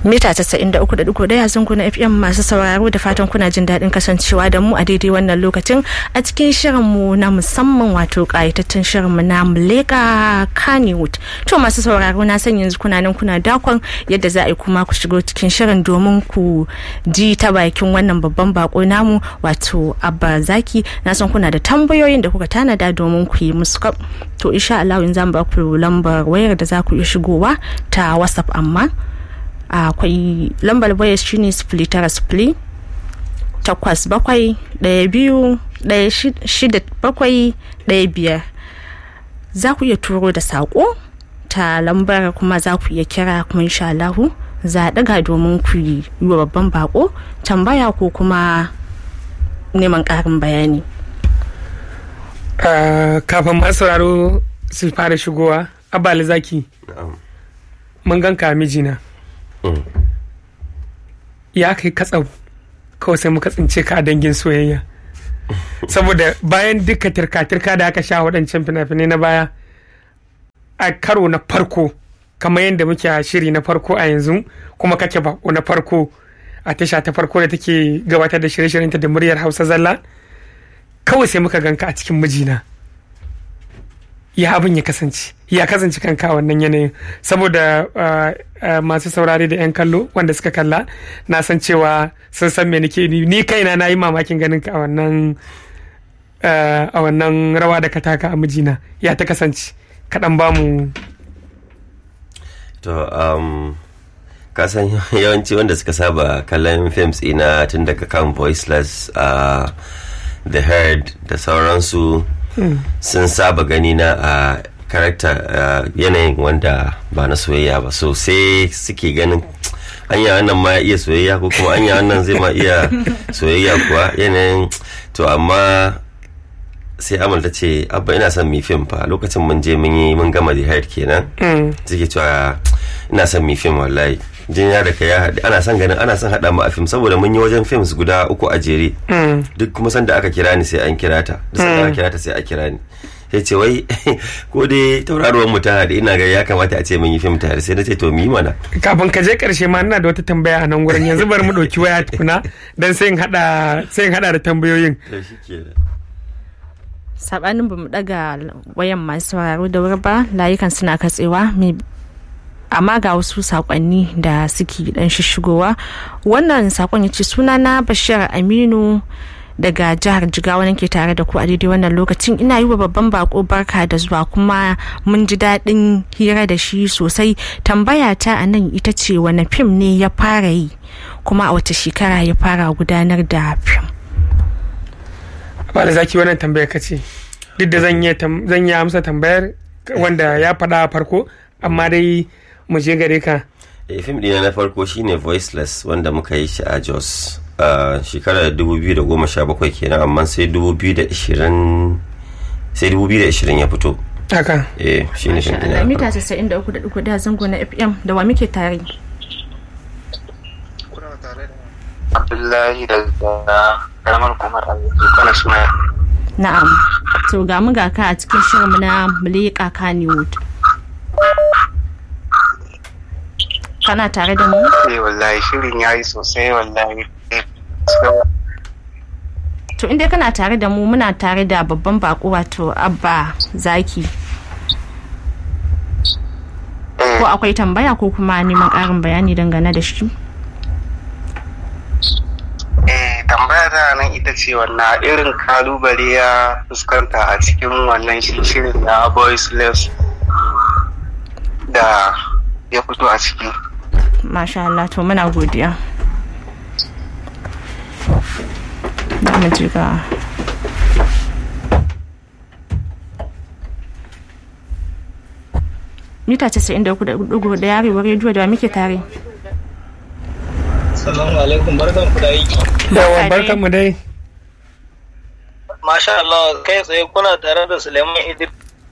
mita 93.1 zango na fm masu sauraro da fatan kuna jin daɗin kasancewa da mu a daidai wannan lokacin a cikin shirinmu na musamman wato ƙayatattun shirinmu na muleka kannywood to masu sauraro na san yanzu kuna nan kuna dakon yadda za a yi kuma ku shigo cikin shirin domin ku ji ta bakin wannan babban bako namu wato abba zaki na san kuna da tambayoyin da kuka tanada domin ku yi musu to insha Allah in zan ba ku lambar wayar da za ku iya shigowa ta whatsapp amma akwai lambar wayar shine sifili tara sifili takwas bakwai ɗaya biyu ɗaya shida bakwai ɗaya biyar za ku iya turo da saƙo ta lambar kuma za ku iya kira kuma insha Allahu za a ɗaga domin ku yi wa babban bako tambaya ko kuma neman ƙarin bayani kafin masu sauraro su fara shigowa abali zaki mun ganka mijina ya kai katsau kawai sai muka tsince ka a dangin soyayya saboda bayan duka tirka-tirka da aka sha waɗancan fina-finai na baya a karo na farko kamar yadda muke a shiri na farko a yanzu kuma kake bako na farko a tasha ta farko da take gabatar da shirye-shiryenta da muryar hausa zalla kawai sai muka ganka a cikin mijina ya abin ya kasance ya kasance kanka a wannan yanayin saboda masu saurare da 'yan kallo wanda suka kalla na san cewa sun san me nake ni kaina na yi mamakin ganin ka a wannan a wannan rawa da ka taka a mijina ya ta kasance kaɗan ba mu to um, kasan yawanci wanda suka saba kallon films ina tun daga kan voiceless uh, the herd da sauransu sun saba gani na a karakta yanayin wanda ba na soyayya ba so sai suke ganin anya wannan ma iya soyayya ko kuma anya wannan zai ma iya soyayya kuwa yanayin to amma sai amal ta ce abba ina son mi fim fa lokacin mun je mun yi mun gama the head kenan suke cewa ina son mi fim wallahi jin ya da ya ana son ganin ana son haɗa mu a fim saboda mun yi wajen films guda uku a jere duk kuma sanda aka kira ni sai an kira ta duk sanda aka kira ta sai a kira ni sai ce wai ko dai tauraruwar mu ta haɗe ina ga ya kamata a ce mun yi fim tare sai na ce to mu yi mana kafin ka je karshe ma ina da wata tambaya a nan gurin yanzu bari mu ɗauki waya tukuna dan sai in haɗa sai in haɗa da tambayoyin sabanin bamu daga wayan masu sauraro da wuri ba layukan suna katsewa amma ga wasu sakonni da suke dan shishigowa wannan sakon ya ce suna na bashir aminu daga jihar jigawa nake tare da ku a daidai wannan lokacin ina yi wa babban bako barka da zuwa kuma mun ji daɗin hira da shi sosai tambaya ta a nan ita ce wani fim ne ya fara yi kuma a wace shekara ya fara gudanar da fim ba da zaki wannan tambayar ka ce duk da zan yi amsa tambayar wanda ya faɗa a farko amma dai mu je gare ka e, fim ɗina na farko shine voiceless wanda muka yi shi a jos a shekarar 2017 kenan amma sai 2020 sai 2020 ya fito haka eh shine fim ɗina na mita 93.4 da zango na fm da wa muke tare abdullahi daga karamar kumar kana suna na'am to ga mu ga ka a cikin shirinmu na mulika kannywood kana tare da mu? Eh wallahi shirin ya yi sosai wallahi. To inda kana tare da mu muna tare da babban bako wato abba zaki. Ko akwai tambaya ko kuma neman ƙarin bayani dangane da shi? Eh tambaya ta nan ita ce wannan irin kalubale ya fuskanta a cikin wannan shirin na boys less da ya fito a ciki. masha Allah to muna godiya da mu ji ga mita 93.4 da yarewa rediyo da muke tare Salamu alaikum barkan ku da aiki. yawa barkan mu dai Masha Allah kai tsaye kuna tare da Suleiman Idris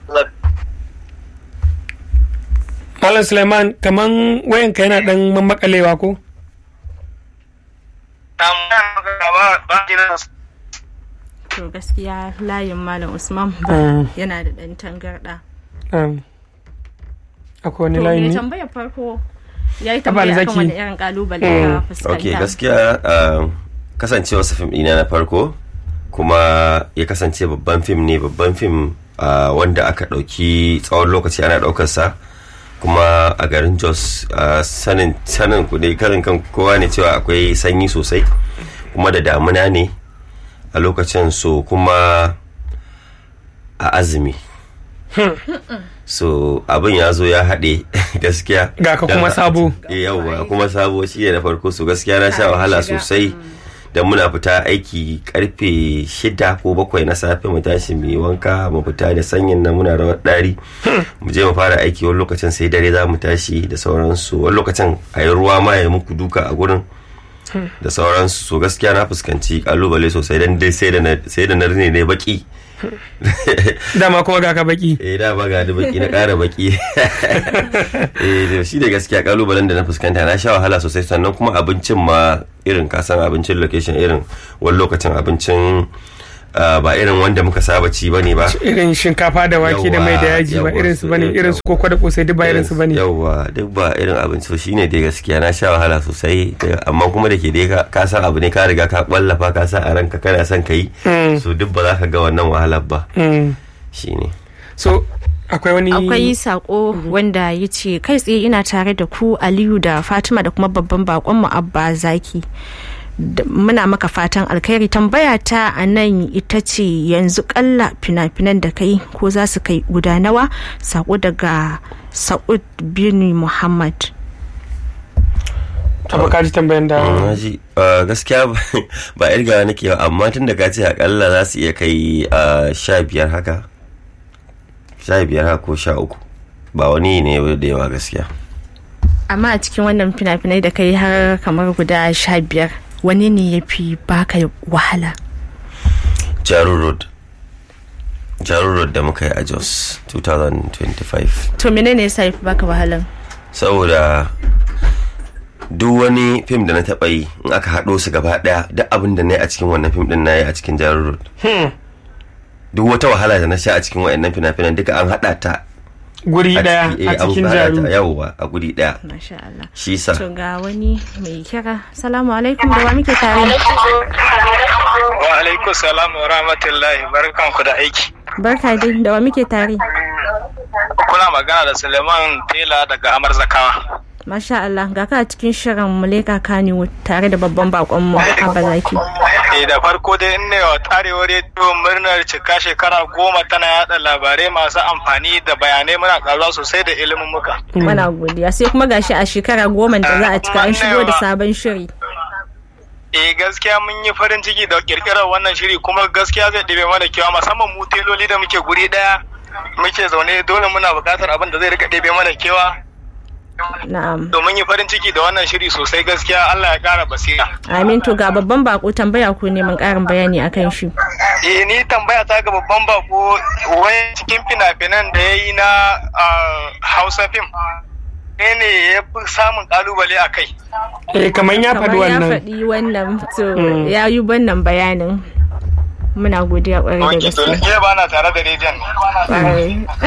Malam Suleiman kaman wayanka yana dan mamakalewa ko? to gaskiya layin malam usman ba yana da dan tangarda Um, akwai wani to layi me ne? tambayar farko ya yi Abal tambaya akan Zaki. wani irin kalubale ka fuskanta ok gaskiya uh, kasancewa fim ɗina na farko kuma ya kasance babban fim ne babban fim uh, wanda aka ɗauki tsawon lokaci ana ɗaukarsa kuma a garin jos uh, sanin sanin ku dai karin kan kowa ne cewa akwai sanyi sosai kuma da damuna ne a lokacin so kuma a azumi so abin ya zo ya haɗe gaskiya Ga ka kuma Dan- sabo. Eh, yauwa kuma sabo shi ne na farko so gaskiya na sha wahala sosai da muna fita aiki karfe shida ko bakwai na safe mu tashi mu yi wanka mu fita da sanyin nan muna rawar ɗari mu je mu fara aiki wani lokacin sai dare za mu tashi da sauransu wani lokacin a yi ruwa ma ya muku duka a gurin da sauransu so gaskiya na fuskanci kalubale sosai dan dai sai da na sai da na rine ne baki dama kuma ga ka baki eh da ba ga da baki na ƙara baki eh to shi da gaskiya kalubalen da na fuskanta na sha wahala sosai sannan kuma abincin ma irin kasan abincin location irin wani lokacin abincin ah, ba irin wanda muka saba ci bane ba irin shinkafa da wake da mai da yaji ba Yawwa, irin su bane yawwa. irin su koko da kosai duk ba irin su bane yawwa duk ba irin abinci so shine dai gaskiya na sha wahala sosai da- amma kuma da ke dai ka- ka san abu ne ka riga ka kwallafa ka sa a ranka kana son ka yi Mm. so duk ba za ka ga wannan wahalar ba Mm. shine so akwai wani akwai sako wanda ya ce kai tsaye ina tare da ku aliyu da fatima da kuma babban bakon mu abba zaki Da- muna maka fatan alkhairi tambaya ta a nan ita ce yanzu kalla fina-finan da kai ko za su kai guda nawa sako daga sa'ud bin muhammad abu ka ji tambayan da na ji uh, gaskiya ba- ba irga nake ba amma tun da ka ce akalla za su iya kai uh, sha biyar haka sha biyar haka ko sha uku ba wani ne da yawa gaskiya amma a cikin wannan fina-finai da kai har kamar guda sha biyar wani ne ya fi baka wahala jaru road jaru road da muka yi a jos 2025 to menene yasa ya fi baka wahalan saboda duk wani fim da na taɓa yi in aka haɗo su gaba ɗaya duk abin da na yi a cikin wannan fim ɗin na yi a cikin jaru road duk wata wahala da na sha a cikin wayannan fina-finan duka an haɗa ta guri a daya ciki, a eh, an cikin haɗa jaru ta yawwa a guri ɗaya masha Allah shi sa to ga wani mai kira salamu alaikum da wa muke tare Wa alaikum salam wa rahmatullahi barkanku da aiki. barka dai da wa muke tare Kuna magana da Suleiman Tela daga Amar Zakawa. masha Allah ga ka a cikin shirin muleka kani tare da babban bakon mu abba zaki Eh da farko dai in ne wa tarewar rediyo murnar cika shekara goma tana yada labarai masu amfani da bayanai muna karuwa sosai da ilimin muka. muna godiya sai kuma gashi a shekara goma da za a cika an shigo da sabon shiri Eh gaskiya mun yi farin ciki da kirkirar wannan shiri kuma gaskiya zai ɗibe mana kewa musamman mu teloli da muke guri ɗaya muke zaune dole muna buƙatar abin da zai rika ɗebe mana kewa na'am domin yi farin ciki da wannan shiri sosai gaskiya Allah ya ƙara basira. amin to ga babban bako tambaya ko neman karin bayani akan shi Eh ni tambaya ta ga babban bako wai cikin fina-finan da ya yi na ah, Hausa fim. Ne ne ya fi samun kalubale a kai. eh kamar ya faɗi kamar ya wannan faɗi wannan to ya yi wannan bayanin muna godiya kwarai da Wanki to gaske ke ba na tare da rediyon. Kwarai.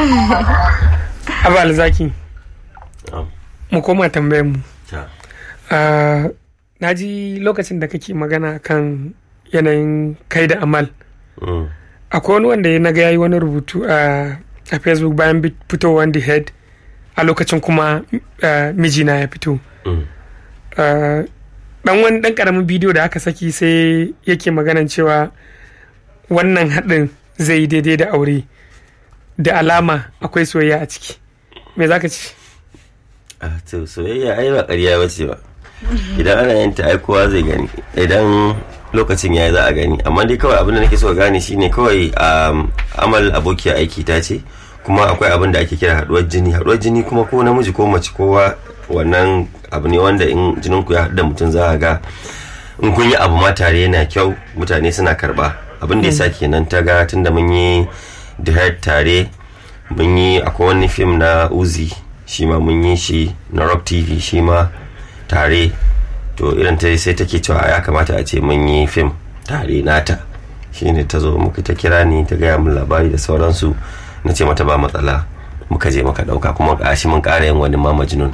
abu alzaki Um, mu koma tambayan mu ta. Ah, na ji lokacin da kake magana kan yanayin kai da amal Mm. akwai wani wanda ya naga yayi wani rubutu a a facebook bayan bit- fitowar the head a lokacin kuma ah, mijina ya fito Mm. Ah, dan wani dan karamin bidiyo da aka saki sai yake maganan cewa wannan haɗin zai yi daidai da aure da alama akwai soyayya a ciki me zaka ci Ah, to soyayya ai ba ƙarya ba ce ba idan ana yin ta ai kowa zai gani idan lokacin ya za a gani amma dai kawai abin da nake so ka gane shine kawai um, amal abokiya aiki ta ce kuma akwai abin da ake kira haduwar jini haduwar jini kuma ko namiji ko mace kowa wannan abu ne wanda in jinin ku ya haɗu da mutum za a ga in kun yi abu ma tare yana kyau mutane suna karba abin da ya sa kenan ta ga tunda mun yi the head tare mun yi akwai wani fim na uzi shi ma mun yi shi na rock tv shi ma tare to irin ta sai take cewa ya kamata a ce mun yi fim tare nata shine ta zo muka ta kira ni ta gaya min labari da sauransu na ce mata ba matsala muka je muka dauka kuma gashi mun kara yin wani ma majnun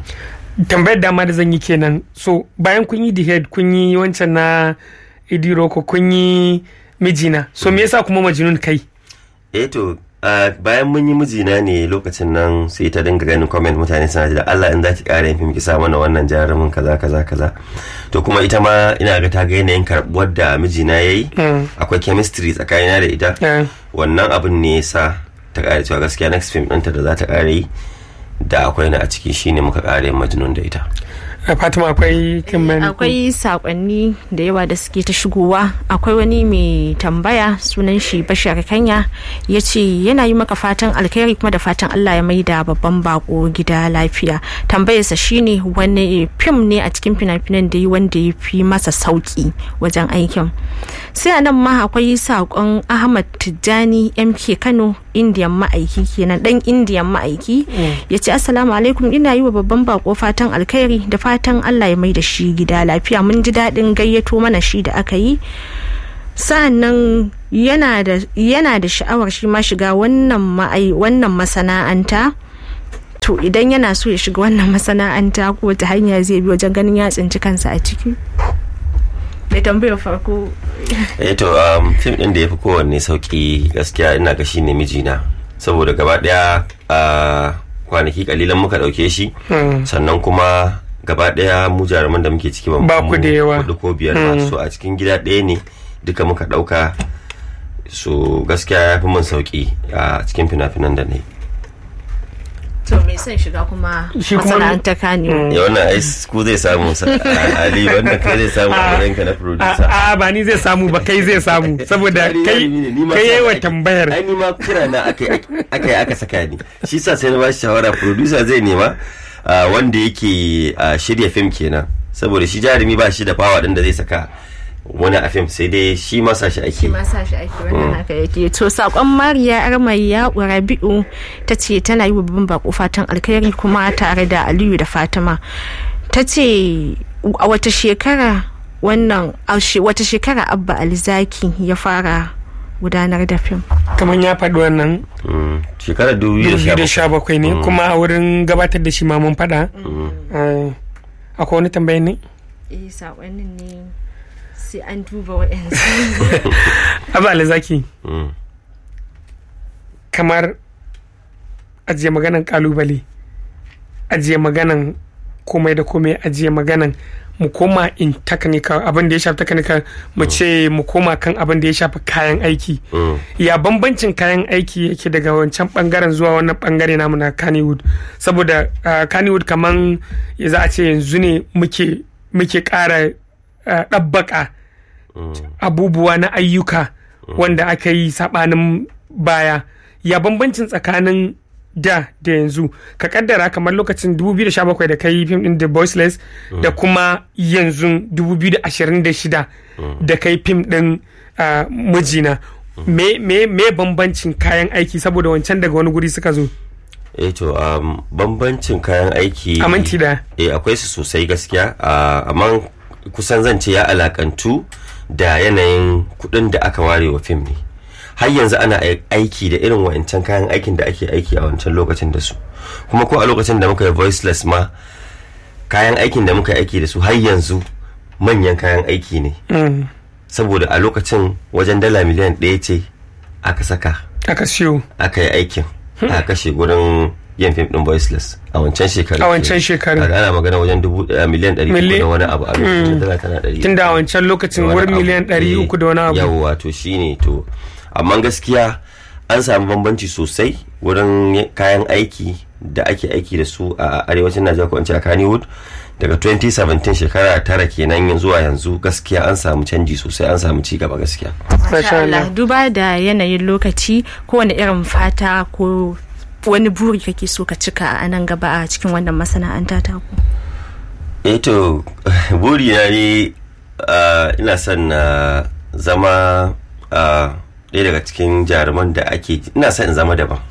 tambayar dama da zan yi kenan so bayan kun yi the head kun yi wancan na idiroko kun yi mijina so me yasa kuma majnun kai eh to Uh, bayan mun yi mijina ne lokacin nan sai ta dinga ganin comment mutane suna ji da Allah in za ki ƙara yin fim ki sa mana wannan jarumin kaza kaza kaza to kuma ita ma ina ga ta ga yanayin karɓuwar da mijina ya yi akwai chemistry tsakanina da ita wannan abin ne yasa ta ƙara cewa gaskiya next film ɗinta da za ta ƙara yi da akwai na a ciki shine muka ƙara yin majnun da ita fatima akwai kimani akwai sakonni da yawa da suke ta shigowa akwai wani mai tambaya sunan shi bashar kanya ya ce yana yi maka fatan alkhairi kuma da fatan allah ya maida babban bako gida lafiya tambayarsa shine wani fim ne a cikin fina-finan da yi wanda ya fi masa sauki wajen aikin sai a nan ma akwai sakon ahmad tijjani mk kano indiyan ma'aiki kenan dan indiyan ma'aiki ya ce assalamu alaikum ina yi wa babban bako fatan alkhairi da fatan allah ya mai da shi gida lafiya mun ji daɗin gayyato mana shi da aka yi sa'annan yana da sha'awar shi ma shiga wannan masana'anta to idan yana so ya shiga wannan masana'anta ko ta hanya zai bi wajen ganin ya tsinci kansa a ciki mai tambayar farko eh to um, fim din da ya fi kowanne sauki gaskiya ina ga shine mijina saboda gaba daya a kwanaki kalilan muka dauke shi sannan kuma gaba daya mu jaruman da muke ciki ba ku da yawa hudu ko biyar ba so a cikin gida ɗaya ne duka muka dauka so gaskiya ya fi mun sauki a cikin fina-finan da ne to mai son shiga kuma Shi kuma- masana'antar kane ya wannan ai ku zai samu sa- ali wannan kai zai samu a wurin ka na producer a ba ni zai samu ba kai zai samu saboda Ni kai jarumi ne, ni ma kai sa yayi wa ake- tambayar ai ni ma kira na aka aka yi aka saka ni shi sa sai na ba shi shawara producer zai nema ah, wanda yake ah, shirya fim kenan saboda shi jarumi ba shi da fawa din da zai saka wani a fim sai dai shi ma sa shi ake shi ma sa shi ake wannan haka yake to sakon mariya armaya rabi'u ta ce tana yi wa babban bako fatan alkhairi kuma tare da aliyu da fatima ta ce a wata shekara wannan a she- wata shekara abba alizaki ya fara gudanar da fim kamar ya faɗi wannan Mm, shekarar 2017 2017 ne kuma a wurin gabatar da shi ma mun faɗa Eh, akwai wani tambayi ne eh sakonnin ne sai an duba wa'yansu abu alzaki Mm. kamar ajiye maganan kalubale ajiye maganan komai da komai ajiye maganan mu koma in technical abin da ya shafi technical mu ce mu koma kan abin da ya shafi kayan aiki Mm. ya bambancin kayan aiki yake daga wancan bangaren zuwa wannan bangare namu na Kannywood saboda uh, Kannywood kaman ya za a ce yanzu ne muke muke kara uh, ɗabbaka abubuwa na ayyuka wanda aka yi sabanin baya ya bambancin tsakanin da da yanzu ka kaddara kamar lokacin 2017 da ka yi fim din The Voiceless da kuma yanzu 2026 da ka yi fim din ah, mijina me, me, me bambancin kayan aiki saboda wancan daga wani guri suka zo eh to um, bambancin kayan aiki a minti da eh akwai su sosai gaskiya ah, amma kusan zan ce ya alakantu da yanayin kudin da aka ware wa fim ne har yanzu ana ai- aiki da irin wa'ancan kayan aikin da ake aiki a wancan lokacin da su kuma ko a lokacin da muka yi voiceless ma kayan aikin da muka yi aiki da su har yanzu manyan kayan aiki ne Mm, saboda a lokacin wajen dala miliyan ɗaya ce aka saka aka siyo aka yi aikin a kashe gurin yin fim din voiceless a wancan shekaru A wancan shekaru. ana magana wajen dubu eh, miliyan ɗari uku Mili- da wani abu a lokacin dala tana ɗari tun da a wancan lokacin da wani wurin abu. miliyan 300 da wani abu yawwa to shine to amma gaskiya an samu bambanci sosai wurin y- kayan aiki da ake aiki da su a arewacin najeriya ko in ce a kannywood daga 2017 shekara tara kenan yin zuwa yanzu gaskiya an samu canji sosai an samu ci gaba gaskiya Masha Allah. duba da yanayin lokaci kowane irin fata ko wani buri kake so ka cika a nan gaba a cikin wannan masana'anta ta ku eh to buri na ne ah, ina son na zama ah, ɗaya daga cikin jaruman da ake ina son in zama daban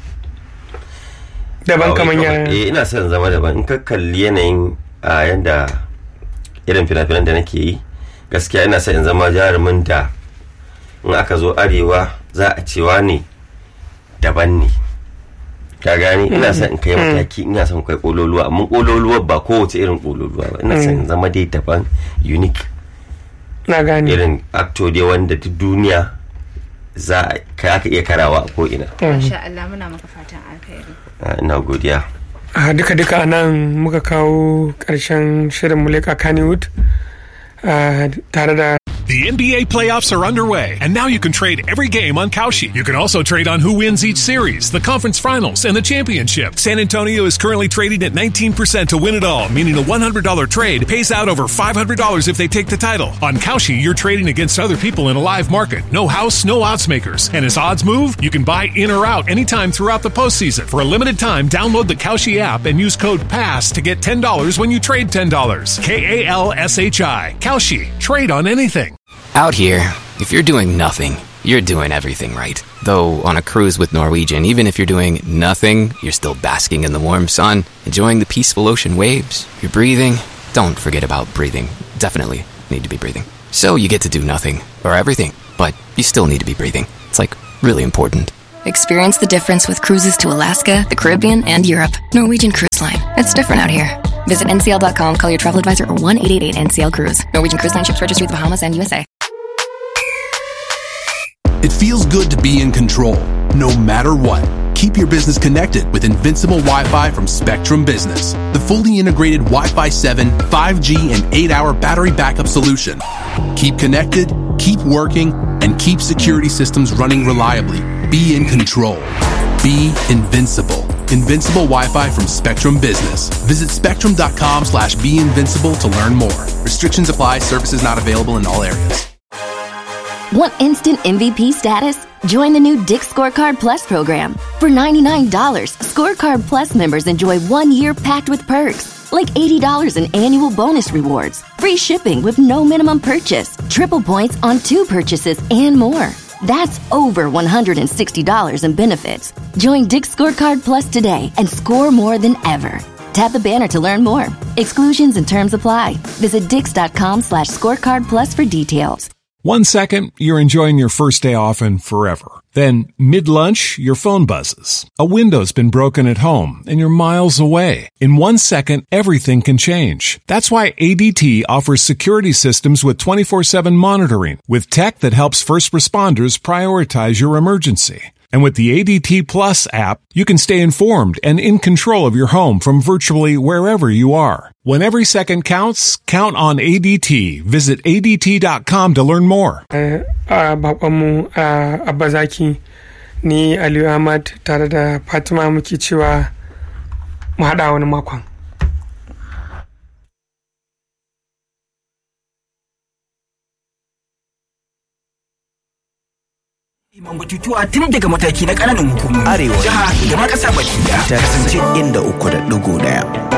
daban Ba wai kamar kawai- ya eh ina son in zama daban in ka kalli yanayin a yanda irin fina-finan da nake yi gaskiya ina son in zama jarumin da in aka zo arewa za a cewa ne daban ne ka gani ina son in kai mataki ina son kai kololuwa amma kololuwa ba kowace irin kololuwa ba ina son in zama dai daban unique na gane irin actor dai wanda duk duniya za a ka aka iya karawa a ko ina Masha Allah muna maka fatan alkhairi. Ah, ina godiya a duka duka a nan muka kawo ƙarshen shirin muleka kannywood ah, tare da The NBA playoffs are underway, and now you can trade every game on Kalshi. You can also trade on who wins each series, the conference finals, and the championship. San Antonio is currently trading at 19% to win it all, meaning a $100 trade pays out over $500 if they take the title. On Kalshi, you're trading against other people in a live market. No house, no odds makers. And as odds move, you can buy in or out anytime throughout the postseason. For a limited time, download the Kalshi app and use code PASS to get $10 when you trade $10. K A L S H I. Kalshi. Trade on anything. Out here, if you're doing nothing, you're doing everything right. Though on a cruise with Norwegian, even if you're doing nothing, you're still basking in the warm sun, enjoying the peaceful ocean waves. You're breathing. Don't forget about breathing. Definitely need to be breathing. So you get to do nothing or everything, but you still need to be breathing. It's like really important. Experience the difference with cruises to Alaska, the Caribbean, and Europe. Norwegian Cruise Line. It's different out here. Visit ncl.com, call your travel advisor, or 1 888 NCL Cruise. Norwegian Cruise Line ships registry the Bahamas and USA. It feels good to be in control, no matter what. Keep your business connected with Invincible Wi Fi from Spectrum Business, the fully integrated Wi Fi 7, 5G, and 8 hour battery backup solution. Keep connected, keep working, and keep security systems running reliably. Be in control. Be invincible. Invincible Wi-Fi from Spectrum Business. Visit spectrum.com slash be invincible to learn more. Restrictions apply. Services not available in all areas. Want instant MVP status? Join the new Dick Scorecard Plus program. For $99, Scorecard Plus members enjoy one year packed with perks, like $80 in annual bonus rewards, free shipping with no minimum purchase, triple points on two purchases, and more. That's over $160 in benefits. Join Dick Scorecard Plus today and score more than ever. Tap the banner to learn more. Exclusions and terms apply. Visit dix.com slash scorecard plus for details. One second, you're enjoying your first day off and forever. Then, mid-lunch, your phone buzzes. A window's been broken at home and you're miles away. In one second, everything can change. That's why ADT offers security systems with 24-7 monitoring with tech that helps first responders prioritize your emergency. And with the ADT Plus app, you can stay informed and in control of your home from virtually wherever you are. When every second counts, count on ADT. Visit ADT.com to learn more. a bakonmu a abazaki ni aliyu ahmad tare da fatima muke cewa mu haɗa wani makon Iman batutuwa tun daga mataki na ƙananan hukumomi. Arewa. Jiha da ma ƙasa baki daya. ta kasance inda uku da ɗigo ɗaya.